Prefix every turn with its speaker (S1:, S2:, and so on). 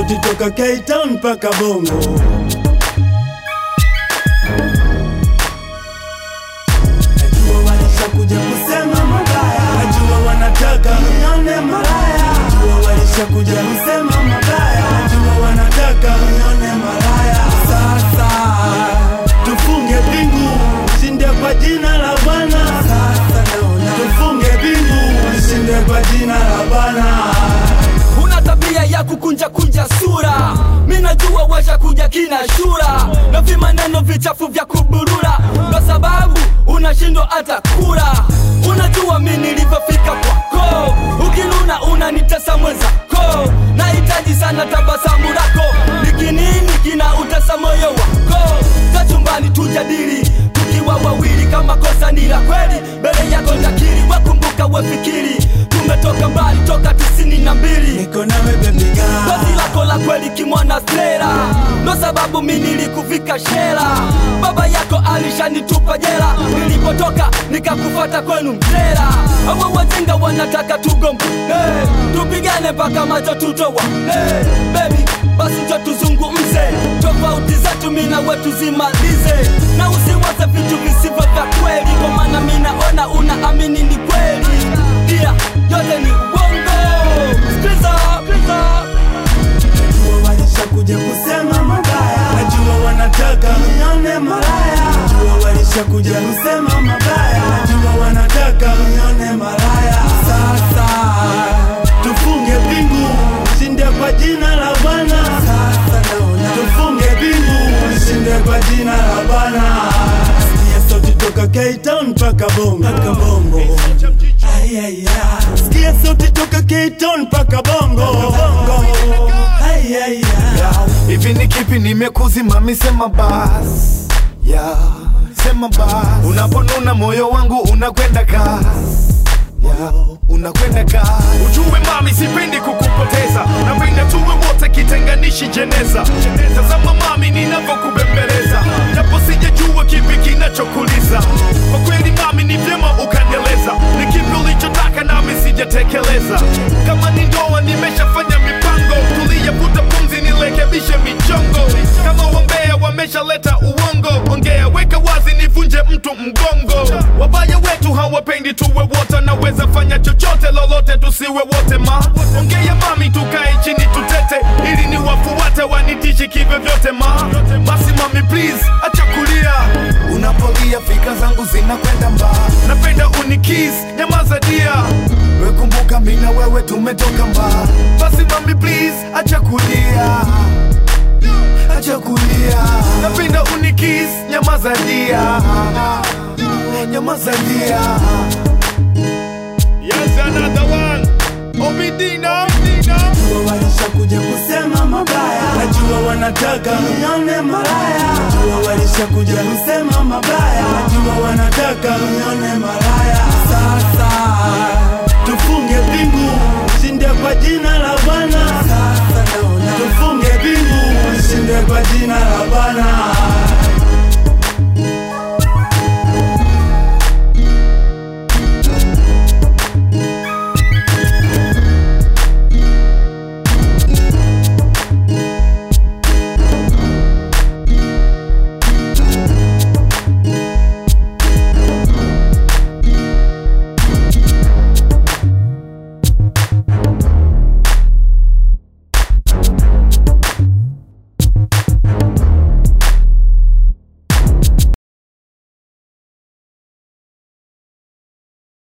S1: sauti toka K-Town mpaka Bongo. Najua walishakuja kusema mabaya, najua wanataka nione malaya. Najua walishakuja kusema mabaya, najua wanataka nione malaya. Sasa tufunge pingu, shinde kwa jina la Bwana. Sasa naona tufunge pingu, shinde kwa jina la Bwana.
S2: una tabia ya kukunja kunja sura mi najua washa kuja kina shura na vimaneno vichafu vya kuburura ndo sababu unashindwa hata kura unajua mi nilivyofika kwako ukinuna unanitesa mwenzako nahitaji sana tabasamu lako nikinini kina utesa moyo wako za chumbani tujadili tukiwa wawili kama kosa ni la kweli mbele yako takiri wakumbuka wefikiri tumetoka mbali toka tisini na mbili
S1: Niko nawe baby girl.
S2: Basi lako la kweli kimwana stera ndo sababu mi nilikuvika shela baba yako alishanitupa jela nilipotoka nikakufata kwenu mtera awa wajenga wanataka tugombe hey, tupigane mpaka macho tutowa hey, baby basi njo tuzungumze tofauti zetu mina wetu zimalize na usiwaze vitu visivyo vya kweli kwa maana mi naona unaamini ni kweli dia yote ni uongo Sikiliza, sikiliza.
S1: Najua walishakuja kusema mabaya, najua wanataka nione malaya. Najua walishakuja kusema mabaya, najua wanataka nione malaya. Sasa tufunge pingu, shinde kwa jina la Bwana. Sasa naona tufunge pingu, shinde kwa jina la Bwana. Sikia sauti toka K-Town mpaka Bongo, mpaka Bongo. Ay, ay, ay. Sikia sauti toka K-Town mpaka Bongo, Bongo. Ay, ay, ay.
S3: hivi ni kipi nimekuzima misema bas yeah. sema bas unaponuna moyo wangu unakwenda kas yeah. unakwenda kas ujue mami sipendi kukupoteza napenda tuwe wote kitenganishi jeneza tazama mami ninavyokubembeleza japo sijajua kipi kinachokuliza kwa kweli mami ni vyema ukanieleza ni kipi ulichotaka nami sijatekeleza kama ni ndoa nimeshafanya mipango tuliyavuta pumzi nirekebishe michongo kama wambea wameshaleta uongo ongea weka wazi nivunje mtu mgongo wabaya wetu hawapendi tuwe wote naweza fanya chochote lolote tusiwe wote ma ongea mami tukae chini tutete ili ni wafuate wanitishi kivyo vyote ma basi mami please acha kulia unapolia fikra zangu zinakwenda mbali napenda unikis nyamaza dia wekumbuka mi na wewe tumetoka mbali basi mami please acha kulia acha kulia napenda unikis nyamaza dia nyamaza dia yes another one obidina
S1: Najua walishakuja kusema mabaya, najua wanataka nione malaya. Najua walishakuja kusema mabaya, najua wanataka nione malaya. Sasa tufunge